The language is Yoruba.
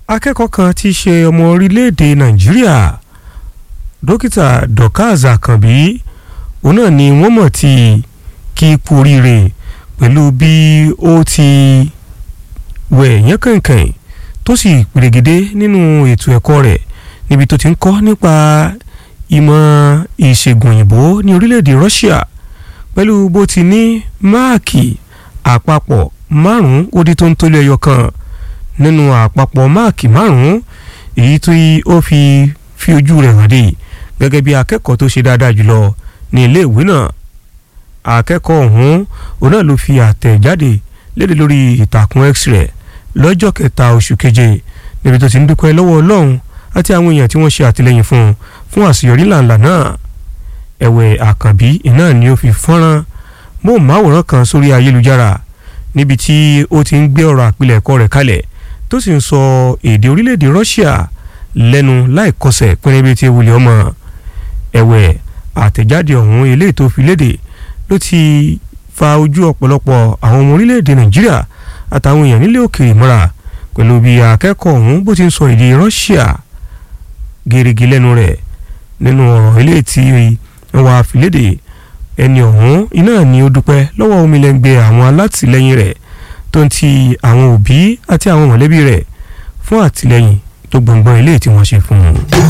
akẹ́kọ̀ọ́ kan tí í ṣe ọmọ orílẹ̀-èdè nàìjíríà dókítà dorcas akànbí òun náà ni wọ́n mọ̀ tí kí kú oríire pẹ̀lú bí ó ti wẹ̀ yẹn kànkàn tó sì pèrègede nínú ètò ẹ̀kọ́ rẹ̀ níbi tó ti ń kọ́ nípa ìmọ̀ ìṣègùn òyìnbó ní orílẹ̀-èdè Russia pẹ̀lú bó ti ní máàkì àpapọ̀ márùn-ún ó di tó ń tólé ẹyọ kan nínú àpapọ̀ máàkì márùn-ún èyí tó ó fi fi ojú rẹ̀ hàn dé gẹ́gẹ́ bí akẹ́kọ̀ọ́ tó ṣe dáadáa jùlọ ní iléèwé náà akẹ́kọ̀ọ́ ọ̀hún òun náà ló fi àtẹ̀jáde léde lórí ìtàkùn x-ray lọ́jọ́ kẹta oṣù keje níbi tó ti ń dúpẹ́ lọ́wọ́ ọlọ́run àti àwọn èèyàn tí wọ́n ṣe àtìlẹ́yìn fún un fún àṣeyọrí làǹlà náà ẹ̀wẹ̀ àkànbí iná ni ó fi fọ́nrán móhùnmáwòrán kan sórí ayélujára níbi tí ó ti ń gbé ọ̀rọ̀ àpilẹ̀kọ rẹ̀ kalẹ̀ tó sì ń sọ èdè orílẹ̀-èdè Russia lẹ́nu láìkọsẹ̀ pínrẹ́bí tí ewúlẹ̀ ọmọ ẹ̀wẹ̀ àtẹ̀jáde ọ̀hún eléyìí tó fi léde ló ti fa ojú ọ̀pọ̀lọpọ̀ àwọn ọmọ orílẹ̀-èdè Nàìjíríà àtàwọn èèyàn nílé òkèèrè mọ́ra pẹ̀lú bí akẹ́kọ̀ọ́ ọ̀hún bó ti ń sọ èdè Russia gèrègè lẹ́nu rẹ̀ nínú ọ̀rọ̀ eléyìí tí wọ́n wá fi léde ẹni ọ̀hún iná ni ó dúpẹ́ lọ́wọ́ omilẹ̀ngbẹ̀ àwọn alátìlẹyìn rẹ̀ tó ń ti àwọn òbí àti àwọn mọ̀lẹ́bí rẹ̀ fún àtìlẹyìn tó gbọ̀ngbọ̀n eléyìí tí wọ́n ṣe fún un.